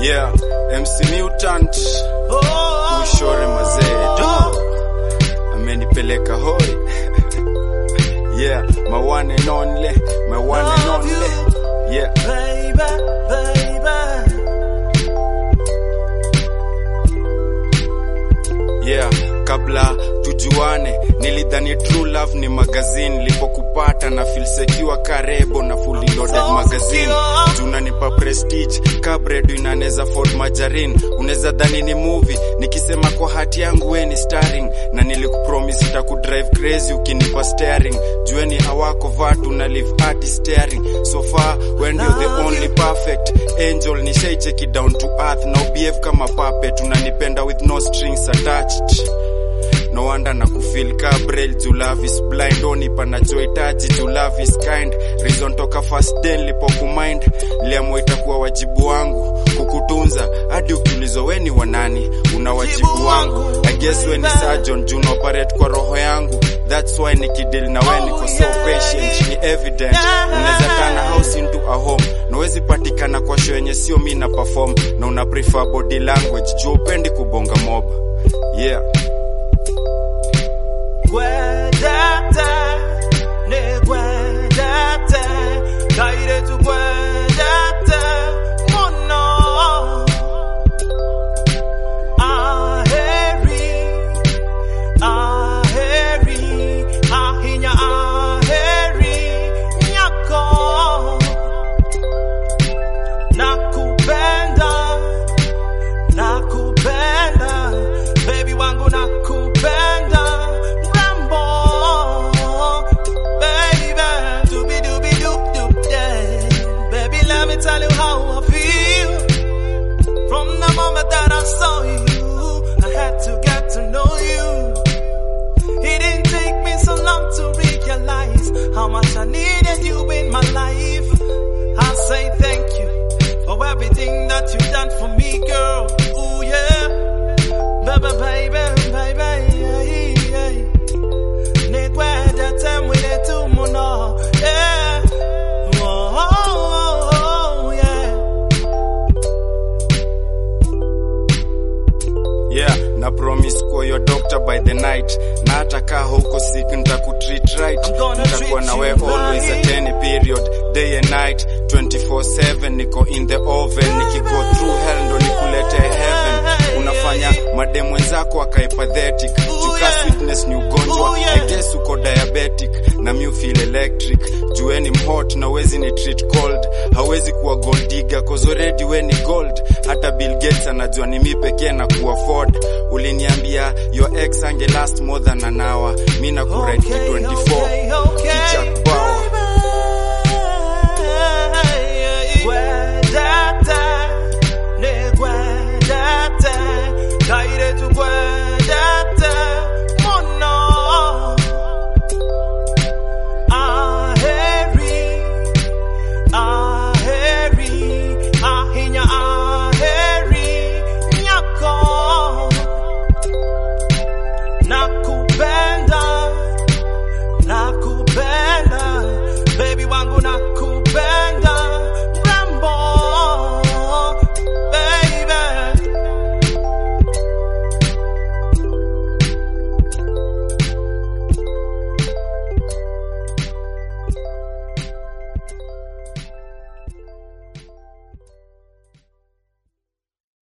Yeah, MC Mutant ushore mazee do amenipeleka hoi yeah, my one and only, my one and Love only. Yeah, Baby, baby. yeah, kabla tujuane nilidhani true love ni magazine lipokupata na feel secure karebo na fully loaded So magazine secure. tunanipa prestige kabredo inaneza ford majarin unaweza dhani ni movie nikisema kwa hati yangu we ni starring na nilikupromise itakudrive crazy ukinipa steering jueni hawako vatu na live ati steering so far when you're the only perfect angel nishaicheki down to earth na ubehave kama puppet unanipenda with no strings attached no wonder na kufeel ka braille juu love is blind oni panachohitaji juu love is kind reason toka first day nilipokumind liamua itakuwa wajibu wangu kukutunza hadi ukiulizwa we ni wanani una wajibu wangu I guess we ni surgeon juu na operate kwa roho yangu that's why nikidil na we niko so patient ni evident unaweza tana house into a home nawezi patikana kwa show yenye sio mi na perform na una prefer body language juu upendi kubonga mob yeah Gwedete, ne gwedete, kaire tu gwedete, mono. Aheri, aheri, ahinya aheri, nyako. Nakupenda, nakupenda baby wangu nakupenda rambo baby doobie doobie doop doop yeah baby let me tell you how I feel from the moment that I saw you I had to get to know you it didn't take me so long to realize how much I needed you in my life I say thank you for everything that you've done for me girl ooh yeah Baby, baby, baby, yeah, yeah. Need where the time with it to mono, yeah. Oh, oh, oh, yeah. yeah na promise kuwa your doctor by the night na hata kaa huko sick nitakutreat right I'm gonna nitakuwa treat na we you always right. at any period day and night 24/7 niko in the oven nikigo through hell ndo nikulete heaven unafanya madem wenzako akae pathetic juka yeah. sweetness ni ugonjwa Ooh, yeah. I guess uko diabetic na mi feel electric jueni mhot na wezi ni treat cold hawezi kuwa gold digger cause already we ni gold hata Bill Gates anajua ni mi pekee na kuafford uliniambia your ex ange last more than an hour mi na kuride Okay, 24 okay, okay. kichak